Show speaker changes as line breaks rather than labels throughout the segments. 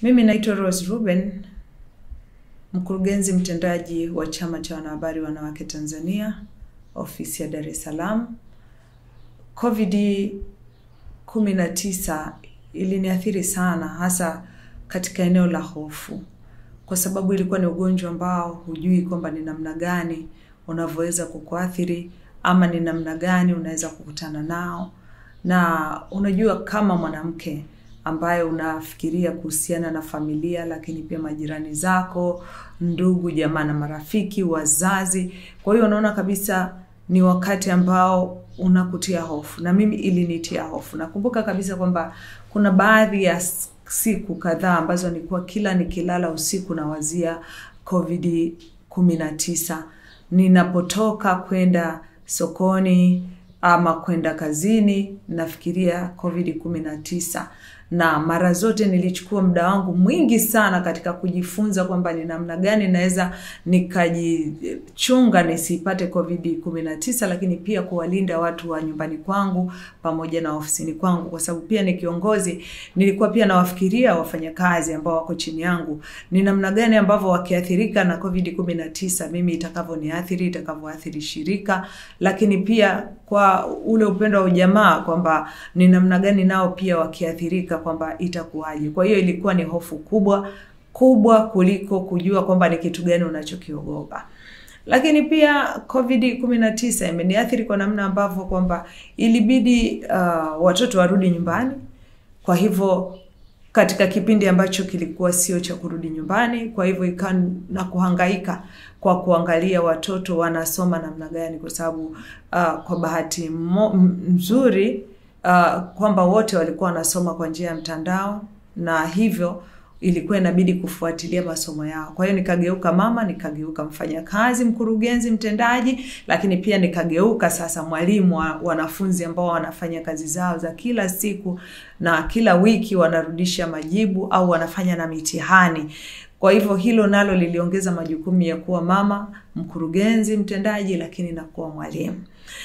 Mimi naitwa Rose Ruben, mkurugenzi mtendaji wa Chama cha Wanahabari Wanawake Tanzania, ofisi ya Dar es Salaam. Covid 19 iliniathiri sana, hasa katika eneo la hofu, kwa sababu ilikuwa ni ugonjwa ambao hujui kwamba ni namna gani unavyoweza kukuathiri ama ni namna gani unaweza kukutana nao, na unajua kama mwanamke ambaye unafikiria kuhusiana na familia, lakini pia majirani zako, ndugu, jamaa na marafiki, wazazi. Kwa hiyo unaona kabisa ni wakati ambao unakutia hofu, na mimi ilinitia hofu. Nakumbuka kabisa kwamba kuna baadhi ya siku kadhaa ambazo nilikuwa kila nikilala usiku nawazia Covid 19 ninapotoka kwenda sokoni ama kwenda kazini nafikiria Covid 19 na mara zote nilichukua muda wangu mwingi sana katika kujifunza kwamba ni namna gani naweza nikajichunga nisipate Covid 19, lakini pia kuwalinda watu wa nyumbani kwangu pamoja na ofisini kwangu, kwa sababu pia ni kiongozi. Nilikuwa pia nawafikiria wafanyakazi ambao wako chini yangu, ni namna gani ambavyo wakiathirika na Covid 19 mimi itakavyoniathiri, itakavyoathiri shirika, lakini pia kwa ule upendo wa ujamaa kwamba ni namna gani nao pia wakiathirika kwamba itakuwaje. Kwa hiyo ilikuwa ni hofu kubwa kubwa kuliko kujua kwamba ni kitu gani unachokiogopa. Lakini pia Covid 19 imeniathiri kwa namna ambavyo kwamba ilibidi uh, watoto warudi nyumbani. Kwa hivyo katika kipindi ambacho kilikuwa sio cha kurudi nyumbani, kwa hivyo ikawa na kuhangaika kwa kuangalia watoto wanasoma namna gani, kwa sababu uh, kwa bahati nzuri uh, kwamba wote walikuwa wanasoma kwa njia ya mtandao na hivyo ilikuwa inabidi kufuatilia masomo yao. Kwa hiyo nikageuka mama, nikageuka mfanyakazi, mkurugenzi mtendaji, lakini pia nikageuka sasa mwalimu wa wanafunzi ambao wanafanya kazi zao za kila siku na kila wiki wanarudisha majibu au wanafanya na mitihani. Kwa hivyo hilo nalo liliongeza majukumu ya kuwa mama, mkurugenzi mtendaji, lakini na kuwa mwalimu.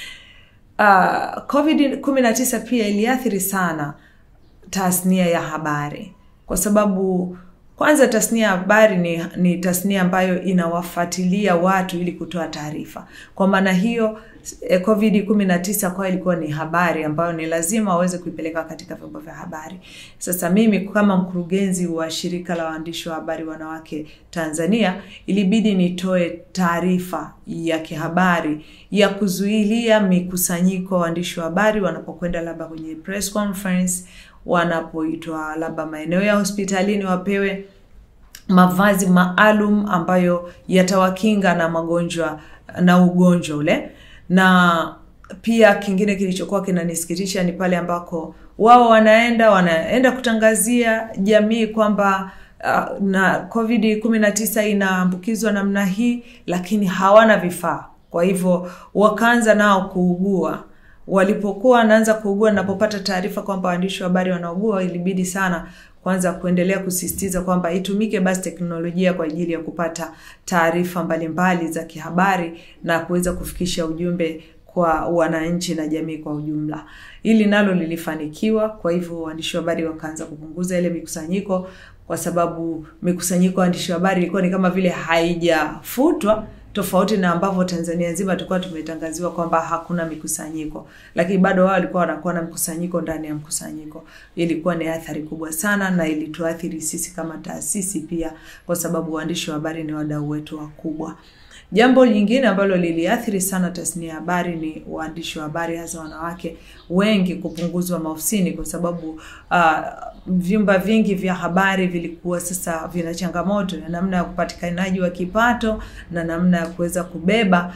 Uh, Covid 19 pia iliathiri sana tasnia ya habari kwa sababu kwanza tasnia ya habari ni, ni tasnia ambayo inawafuatilia watu ili kutoa taarifa. Kwa maana hiyo eh, Covid 19 kwa ilikuwa ni habari ambayo ni lazima waweze kuipeleka katika vyombo vya habari. Sasa mimi kama mkurugenzi wa shirika la waandishi wa habari wanawake Tanzania, ilibidi nitoe taarifa ya kihabari ya kuzuilia mikusanyiko wa waandishi wa habari wanapokwenda labda kwenye press conference wanapoitwa labda maeneo ya hospitalini wapewe mavazi maalum ambayo yatawakinga na magonjwa na ugonjwa ule. Na pia kingine kilichokuwa kinanisikitisha ni pale ambako wao wanaenda wanaenda kutangazia jamii kwamba uh, na Covid 19 inaambukizwa namna hii, lakini hawana vifaa. Kwa hivyo wakaanza nao kuugua walipokuwa wanaanza kuugua, napopata taarifa kwamba waandishi wa habari wanaugua, ilibidi sana kwanza kuendelea kusisitiza kwamba itumike basi teknolojia kwa ajili ya kupata taarifa mbalimbali za kihabari na kuweza kufikisha ujumbe kwa wananchi na jamii kwa ujumla. Hili nalo lilifanikiwa. Kwa hivyo waandishi wa habari wakaanza kupunguza ile mikusanyiko, kwa sababu mikusanyiko ya waandishi wa habari ilikuwa ni kama vile haijafutwa tofauti na ambavyo Tanzania nzima tulikuwa tumetangaziwa kwamba hakuna mikusanyiko, lakini bado wao walikuwa wanakuwa na mkusanyiko ndani ya mkusanyiko. Ilikuwa ni athari kubwa sana, na ilituathiri sisi kama taasisi pia, kwa sababu waandishi wa habari ni wadau wetu wakubwa. Jambo lingine ambalo liliathiri sana tasnia ya habari ni waandishi wa habari hasa wanawake wengi kupunguzwa maofisini, kwa sababu uh, vyumba vingi vya habari vilikuwa sasa vina changamoto ya namna ya upatikanaji wa kipato na namna ya kuweza kubeba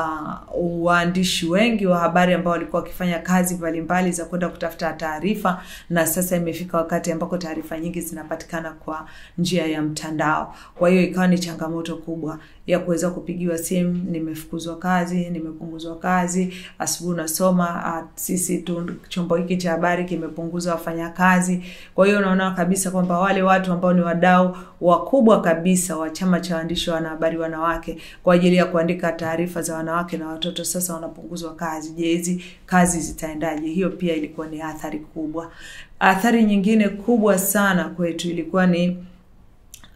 uh, waandishi wengi wa habari ambao walikuwa wakifanya kazi mbalimbali za kwenda kutafuta taarifa, na sasa imefika wakati ambako taarifa nyingi zinapatikana kwa njia ya mtandao. Kwa hiyo ikawa ni changamoto kubwa ya kuweza kupigiwa simu, nimefukuzwa kazi, nimepunguzwa kazi, asubuhi unasoma sisi tu chombo hiki cha habari kimepunguza wafanyakazi. Kwa hiyo unaona kabisa kwamba wale watu ambao ni wadau wakubwa kabisa wa chama cha waandishi wa wanahabari wanawake kwa ajili ya kuandika taarifa za wanawake na watoto sasa wanapunguzwa kazi. Je, hizi kazi zitaendaje? Hiyo pia ilikuwa ni athari kubwa. Athari nyingine kubwa sana kwetu ilikuwa ni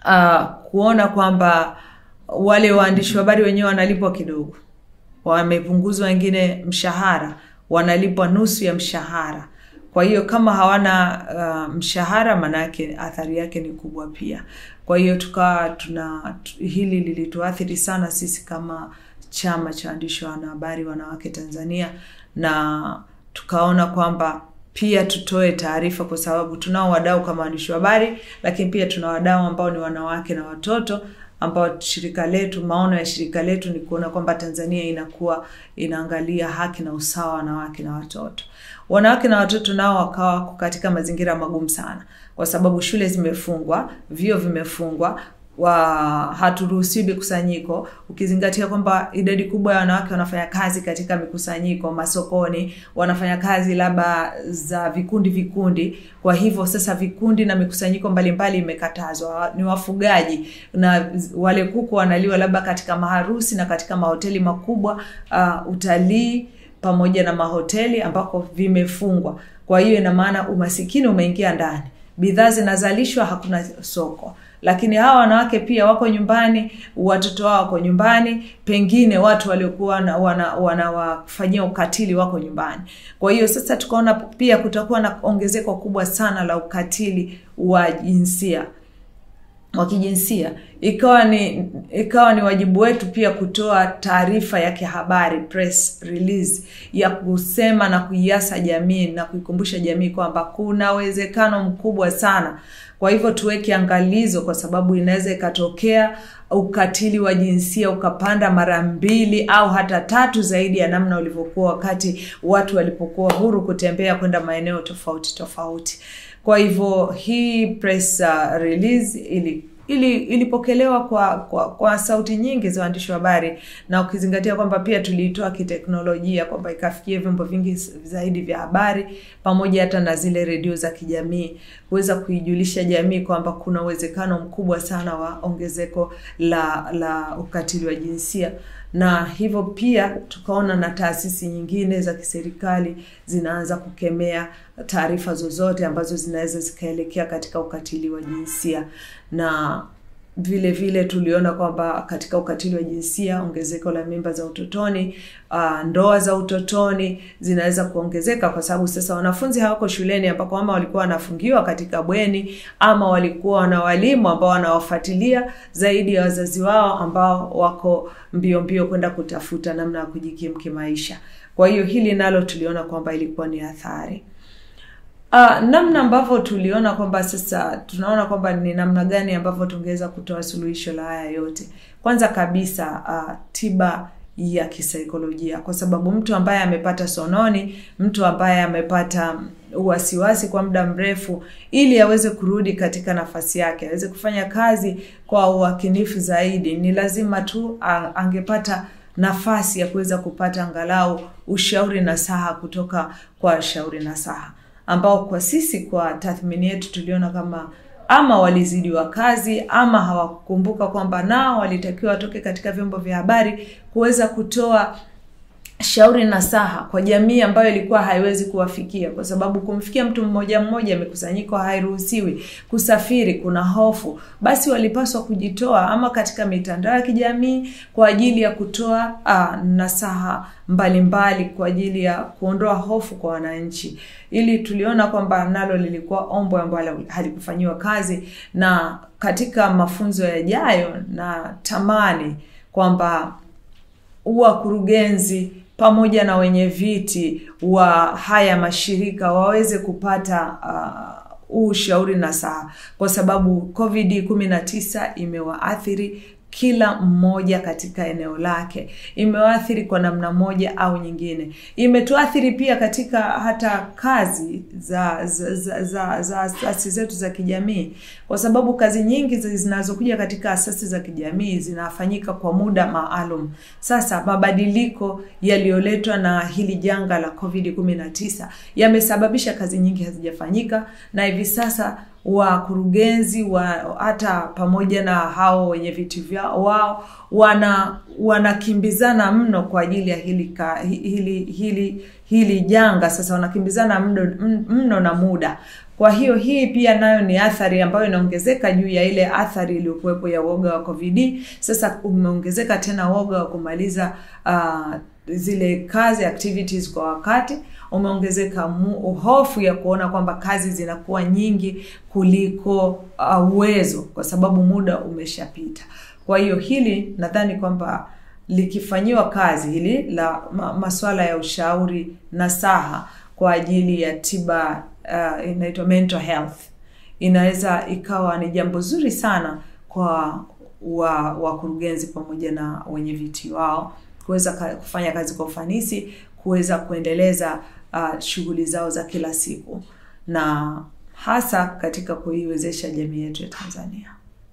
uh, kuona kwamba wale waandishi wa habari wenyewe wanalipwa kidogo, wamepunguzwa wengine mshahara, wanalipwa nusu ya mshahara. Kwa hiyo kama hawana uh, mshahara, maanake athari yake ni kubwa pia. Kwa hiyo tukawa tuna hili lilituathiri sana sisi kama chama cha waandishi wa wanahabari wanawake Tanzania, na tukaona kwamba pia tutoe taarifa, kwa sababu tunao wadau kama waandishi wa habari, lakini pia tuna wadau ambao ni wanawake na watoto ambao shirika letu, maono ya shirika letu ni kuona kwamba Tanzania inakuwa inaangalia haki na usawa wa wanawake na watoto. Wanawake na watoto nao wakawa wako katika mazingira magumu sana, kwa sababu shule zimefungwa, vyuo vimefungwa, wa haturuhusiwi mikusanyiko, ukizingatia kwamba idadi kubwa ya wanawake wanafanya kazi katika mikusanyiko, masokoni, wanafanya kazi labda za vikundi vikundi. Kwa hivyo sasa vikundi na mikusanyiko mbalimbali imekatazwa. Ni wafugaji na wale kuku wanaliwa labda katika maharusi na katika mahoteli makubwa, uh, utalii pamoja na mahoteli ambako vimefungwa. Kwa hiyo ina maana umasikini umeingia ndani, bidhaa zinazalishwa, hakuna soko lakini hawa wanawake pia wako nyumbani, watoto wao wako nyumbani, pengine watu waliokuwa wanawafanyia wana ukatili wako nyumbani. Kwa hiyo sasa tukaona pia kutakuwa na ongezeko kubwa sana la ukatili wa jinsia wa kijinsia, ikawa ni ikawa ni wajibu wetu pia kutoa taarifa ya kihabari press release, ya kusema na kuiasa jamii na kuikumbusha jamii kwamba kuna uwezekano mkubwa sana kwa hivyo tuweke angalizo, kwa sababu inaweza ikatokea ukatili wa jinsia ukapanda mara mbili au hata tatu zaidi ya namna ulivyokuwa wakati watu walipokuwa huru kutembea kwenda maeneo tofauti tofauti. Kwa hivyo hii press uh, release ili ili ilipokelewa kwa, kwa kwa sauti nyingi za waandishi wa habari, na ukizingatia kwamba pia tuliitoa kiteknolojia kwamba ikafikia vyombo vingi zaidi vya habari pamoja hata na zile redio za kijamii kuweza kuijulisha jamii kwamba kuna uwezekano mkubwa sana wa ongezeko la la ukatili wa jinsia na hivyo pia tukaona na taasisi nyingine za kiserikali zinaanza kukemea taarifa zozote ambazo zinaweza zikaelekea katika ukatili wa jinsia na vile vile tuliona kwamba katika ukatili wa jinsia ongezeko la mimba za utotoni, uh, ndoa za utotoni zinaweza kuongezeka kwa sababu sasa wanafunzi hawako shuleni ambako ama walikuwa wanafungiwa katika bweni ama walikuwa na walimu ambao wanawafuatilia zaidi ya wazazi wao ambao wako mbio mbio kwenda kutafuta namna ya kujikimu kimaisha. Kwa hiyo hili nalo tuliona kwamba ilikuwa ni athari. Uh, namna ambavyo tuliona kwamba sasa tunaona kwamba ni namna gani ambavyo tungeweza kutoa suluhisho la haya yote. Kwanza kabisa uh, tiba ya kisaikolojia, kwa sababu mtu ambaye amepata sononi, mtu ambaye amepata wasiwasi kwa muda mrefu, ili aweze kurudi katika nafasi yake, aweze kufanya kazi kwa uwakinifu zaidi, ni lazima tu uh, angepata nafasi ya kuweza kupata angalau ushauri nasaha kutoka kwa shauri nasaha ambao kwa sisi kwa tathmini yetu tuliona kama ama walizidiwa kazi ama hawakukumbuka kwamba nao walitakiwa watoke katika vyombo vya habari kuweza kutoa shauri nasaha kwa jamii ambayo ilikuwa haiwezi kuwafikia, kwa sababu kumfikia mtu mmoja mmoja, mikusanyiko hairuhusiwi, kusafiri kuna hofu. Basi walipaswa kujitoa ama katika mitandao ya kijamii kwa ajili ya kutoa ah, nasaha mbalimbali mbali, kwa ajili ya kuondoa hofu kwa wananchi. Ili tuliona kwamba nalo lilikuwa ombo ambalo halikufanyiwa kazi, na katika mafunzo yajayo na tamani kwamba wakurugenzi pamoja na wenye viti wa haya mashirika waweze kupata uh, ushauri nasaha, kwa sababu COVID 19 imewaathiri kila mmoja katika eneo lake, imewaathiri kwa namna moja au nyingine. Imetuathiri pia katika hata kazi za za za, za, za asasi zetu za kijamii, kwa sababu kazi nyingi zinazokuja katika asasi za kijamii zinafanyika kwa muda maalum. Sasa mabadiliko yaliyoletwa na hili janga la COVID 19 yamesababisha kazi nyingi hazijafanyika, na hivi sasa wakurugenzi wa hata pamoja na hao wenye viti vyao wao wana wanakimbizana mno kwa ajili ya hili ka, hili hili hili janga. Sasa wanakimbizana mno, mno na muda. Kwa hiyo hii pia nayo ni athari ambayo inaongezeka juu ya ile athari iliyokuwepo ya woga wa COVID. Sasa umeongezeka tena woga wa kumaliza uh, zile kazi activities kwa wakati, umeongezeka hofu ya kuona kwamba kazi zinakuwa nyingi kuliko uwezo uh, kwa sababu muda umeshapita. Kwa hiyo hili nadhani kwamba likifanyiwa kazi hili la ma, masuala ya ushauri nasaha kwa ajili ya tiba uh, inaitwa mental health inaweza ikawa ni jambo zuri sana kwa wa wakurugenzi pamoja na wenye viti wao kuweza kufanya kazi kwa ufanisi, kuweza kuendeleza uh, shughuli zao za kila siku na hasa katika kuiwezesha jamii yetu ya Tanzania.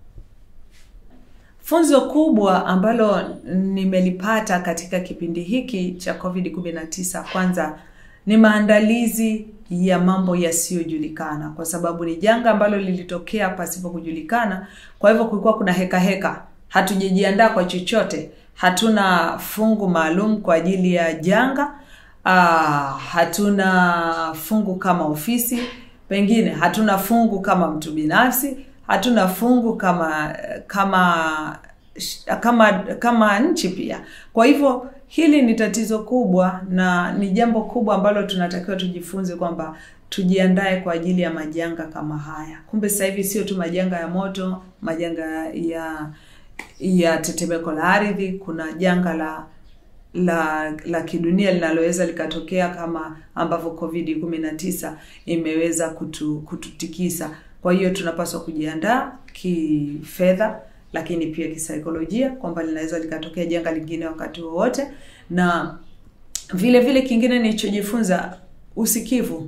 Funzo kubwa ambalo nimelipata katika kipindi hiki cha COVID-19 kwanza ni maandalizi ya mambo yasiyojulikana, kwa sababu ni janga ambalo lilitokea pasipo kujulikana. Kwa hivyo kulikuwa kuna heka heka, hatujajiandaa kwa chochote, hatuna fungu maalum kwa ajili ya janga. Uh, hatuna fungu kama ofisi, pengine hatuna fungu kama mtu binafsi, hatuna fungu kama kama kama kama nchi pia. Kwa hivyo hili ni tatizo kubwa na ni jambo kubwa ambalo tunatakiwa tujifunze kwamba tujiandae kwa ajili ya majanga kama haya. Kumbe sasa hivi sio tu majanga ya moto, majanga ya ya tetemeko la ardhi, kuna janga la la la kidunia linaloweza likatokea kama ambavyo COVID 19 imeweza kutu, kututikisa. Kwa hiyo tunapaswa kujiandaa kifedha lakini pia kisaikolojia kwamba linaweza likatokea janga lingine wakati wowote, na vile vile kingine nilichojifunza, usikivu.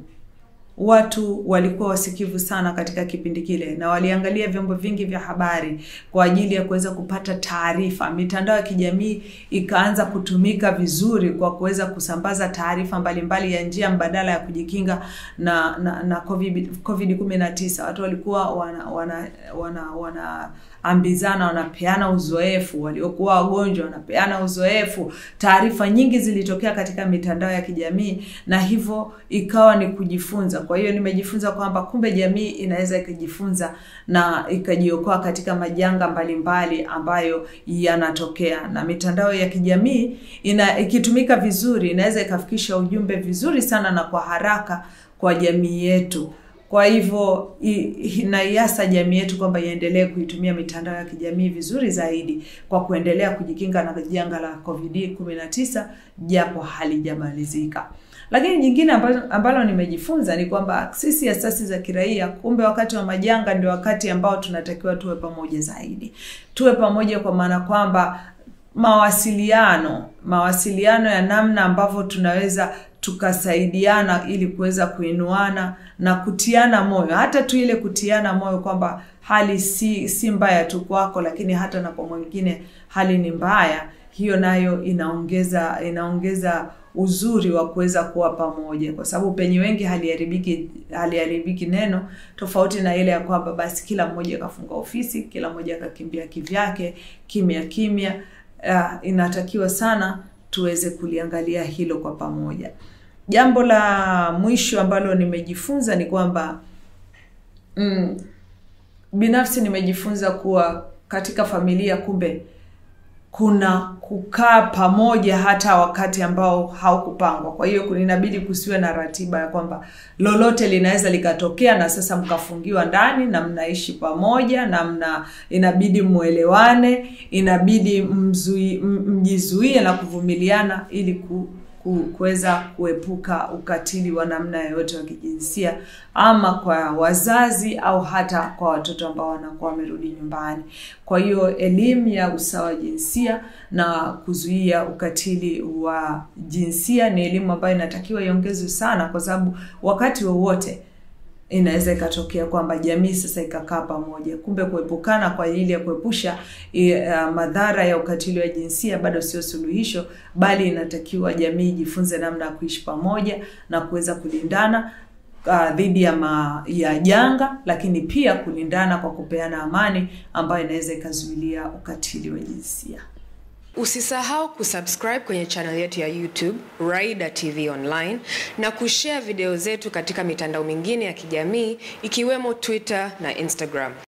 Watu walikuwa wasikivu sana katika kipindi kile, na waliangalia vyombo vingi vya habari kwa ajili ya kuweza kupata taarifa. Mitandao ya kijamii ikaanza kutumika vizuri kwa kuweza kusambaza taarifa mbalimbali ya njia mbadala ya kujikinga na na, na COVID, COVID 19. Watu walikuwa wana wana wana, wana ambizana wanapeana uzoefu, waliokuwa wagonjwa wanapeana uzoefu. Taarifa nyingi zilitokea katika mitandao ya kijamii, na hivyo ikawa ni kujifunza. Kwa hiyo nimejifunza kwamba kumbe jamii inaweza ikajifunza na ikajiokoa katika majanga mbalimbali mbali ambayo yanatokea, na mitandao ya kijamii ina ikitumika vizuri inaweza ikafikisha ujumbe vizuri sana na kwa haraka kwa jamii yetu. Kwa hivyo inaiasa jamii yetu kwamba iendelee kuitumia mitandao ya kijamii vizuri zaidi kwa kuendelea kujikinga na janga la COVID 19 japo halijamalizika. Lakini jingine ambalo, ambalo nimejifunza ni kwamba sisi asasi za kiraia, kumbe wakati wa majanga ndio wakati ambao tunatakiwa tuwe pamoja zaidi. Tuwe pamoja kwa maana kwamba mawasiliano, mawasiliano ya namna ambavyo tunaweza tukasaidiana ili kuweza kuinuana na kutiana moyo, hata tu ile kutiana moyo kwamba hali si si mbaya tu kwako, lakini hata na kwa mwingine hali ni mbaya. Hiyo nayo inaongeza inaongeza uzuri wa kuweza kuwa pamoja, kwa sababu penye wengi haliharibiki haliharibiki neno, tofauti na ile ya kwamba basi kila mmoja akafunga ofisi, kila mmoja akakimbia kivyake kimya kimya. Uh, inatakiwa sana tuweze kuliangalia hilo kwa pamoja. Jambo la mwisho ambalo nimejifunza ni kwamba mm, binafsi nimejifunza kuwa katika familia kumbe kuna kukaa pamoja hata wakati ambao haukupangwa. Kwa hiyo inabidi kusiwe na ratiba ya kwamba lolote linaweza likatokea na sasa mkafungiwa ndani na mnaishi pamoja na mna inabidi muelewane, inabidi mzui, mjizuie na kuvumiliana ili ku, kuweza kuepuka ukatili wa namna yoyote wa kijinsia ama kwa wazazi au hata kwa watoto ambao wanakuwa wamerudi nyumbani. Kwa hiyo elimu ya usawa wa jinsia na kuzuia ukatili wa jinsia ni elimu ambayo inatakiwa iongezwe sana, kwa sababu wakati wowote inaweza ikatokea kwamba jamii sasa ikakaa pamoja. Kumbe kuepukana kwa ajili ya kuepusha uh, madhara ya ukatili wa jinsia bado sio suluhisho, bali inatakiwa jamii ijifunze namna ya kuishi pamoja na kuweza kulindana uh, dhidi ya, ma, ya janga, lakini pia kulindana kwa kupeana amani ambayo inaweza ikazuilia ukatili wa jinsia.
Usisahau kusubscribe kwenye channel yetu ya YouTube Raida TV Online na kushare video zetu katika mitandao mingine ya kijamii ikiwemo Twitter na Instagram.